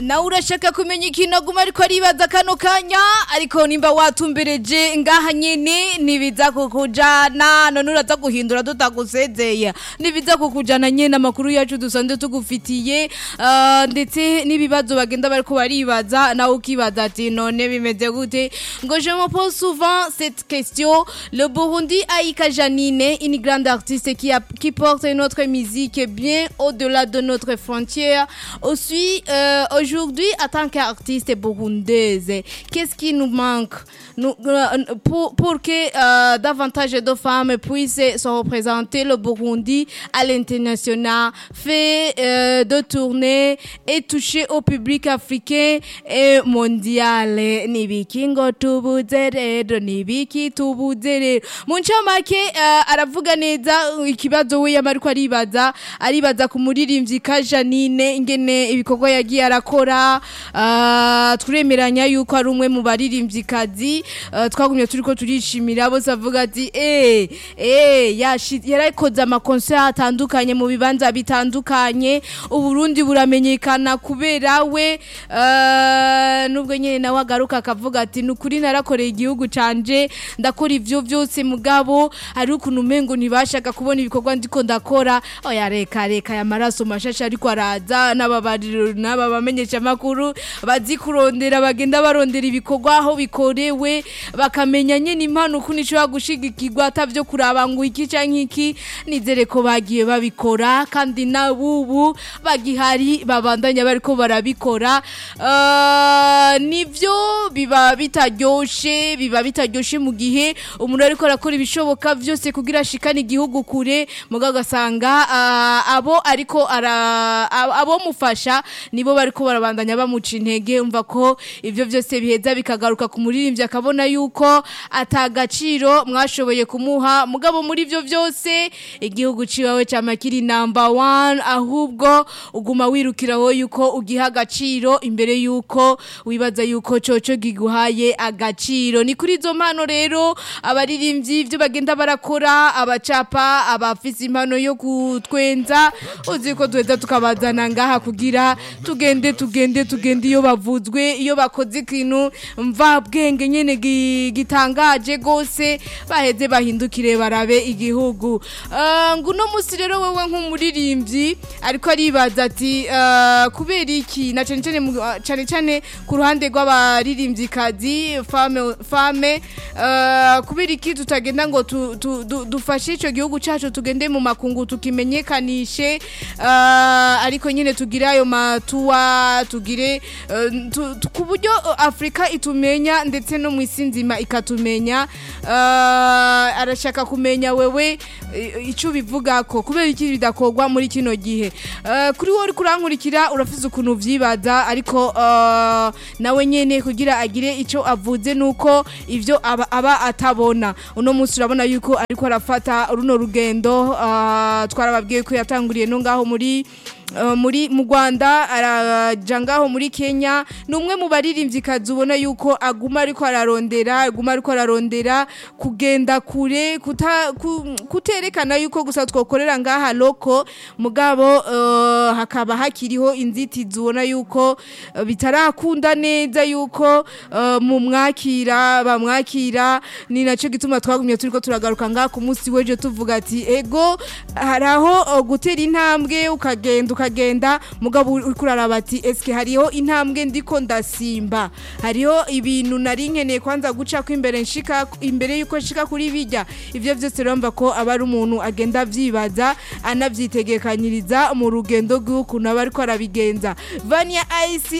nawe urashaka kumenya ikintu aguma ariko aribaza kano kanya ariko nimba watumbereje ngaha nyene ntibiza kukujana none uraza guhindura tutagusezeye ntibiza kukujana nyene amakuru yacu dusanzwe tugufitiye ah, ndetse n'ibibazo bagenda bariko baribaza nawe ukibaza ati none bimeze gute ngo je me pose souvent cette question le Burundi a Ika Janine une grande artiste qui, a, qui porte notre musique bien au-delà de notre frontière aussi euh, aujourd'hui en tant qu'artiste burundaise qu'est-ce qui nous manque nous, euh, pour, pour que euh, davantage de femmes puissent se représenter le Burundi à l'international fait euh, de tournées et toucher au public africain et mondial nibiki ngo tubuze rero nibiki tubuze rero mu ncamake uh, aravuga neza ikibazo we yama ariko aribaza aribaza ku muririmbyi ka Janine ingene ibikorwa yagiye arakora uh, turemeranya yuko ari umwe mu baririmbyikazi uh, twagumye turiko turishimira bose avuga ati eh eh yashi- yarayikoze amakonser atandukanye mu bibanza bitandukanye uburundi buramenyekana kubera we uh, nubwo nyene nawe agaruka akavuga ati nukuri narakoreye igihugu canje ndakora ivyo vyose mugabo hari ukuntu umengo ntibashaka kubona ibikorwa ndiko ndakora oya reka reka ya maraso mashasha ariko araza n'ababariro n'aba bamenyesha makuru bazi kurondera bagenda barondera ibikorwa aho bikorewe bakamenya nyene impano ukuntu ishobora gushigikirwa atavyo kuraba ngo iki canke iki nizere ko bagiye babikora kandi nabubu bagihari babandanya bariko barabikora uh, nivyo biba bitaryoshe biba bitaryoshe mu gihe umuntu ariko arakora ibishoboka vyose kugira ashikane igihugu kure muga ugasanga uh, abo ariko ara ab- abo mufasha nibo bariko barabandanya bamuca intege umva ko ivyo vyose biheza bikagaruka ku muririmbyi akabona yuko atagaciro mwashoboye kumuha mugabo muri ivyo vyose igihugu ciwawe cama kiri number one ahubwo uguma wirukiraho yuko ugiha agaciro imbere yuko wibaza yuko coco giguhaye agaciro ni kuri izo mpano rero abaririmbyi ivyo bagenda barakora abacapa abafise impano yo kutwenza uzi ko duheza tukabazana ngaha kugira tugende tugende tugende iyo bavuzwe iyo bakoze ikintu mva bwenge nyene gi- gitangaje gose baheze bahindukire barabe igihugu Ah, ngo uno musi rero wewe nk'umuririmbyi ariko aribaza ati ah, kubera iki na cane cane mu- ah, cane cane ku ruhande rw'abaririmbyikazi fame fame ah, kubera iki tutagenda ngo tu- tu- du- dufashe ico gihugu cacu tugende mu makungu tukimenyekanishe ah, ariko nyine tugire ayo matuwa tugire eh, tu- tu- ku buryo eh, afurika itumenya ndetse no mu isi nzima ikatumenya Ah, arashaka kumenya wewe eh, ico bivuga ko kubera iki bidakorwa muri kino gihe Eh, kuri wowe uriko urankurikira urafise ukuntu vyibaza ariko eh, nawe nyene kugira agire ico avuze nuko ivyo aba, aba atabona uno munsi urabona yuko ariko arafata runo rugendo ah, twarababwiye ko yatanguriye no ngaho muri Uh, muri mu Rwanda araja ngaho muri Kenya ni umwe mu baririmvyikazi ubona yuko aguma ariko ararondera aguma ariko ararondera kugenda kure kuta, ku, kuterekana yuko gusa twokorera ngaha loko mugabo uh, hakaba hakiriho inzitizi ubona yuko uh, bitarakunda neza yuko uh, mu mwakira bamwakira ni naco gituma twagumye turiko turagaruka ngaha ku munsi w'ejo tuvuga ati ego haraho uh, gutera intambwe ukagenda ukagenda mugabo uriko uraraba ati eske hariho intambwe ndiko ndasimba hariho ibintu nari nkeneye kwanza guca ko imbere nshika imbere yuko nshika kuri bijya ivyo vyose urumva ko aba ari umuntu agenda avyibaza anavyitegekanyiriza mu rugendo rw'ukuntu aba ariko arabigenza Vania Ice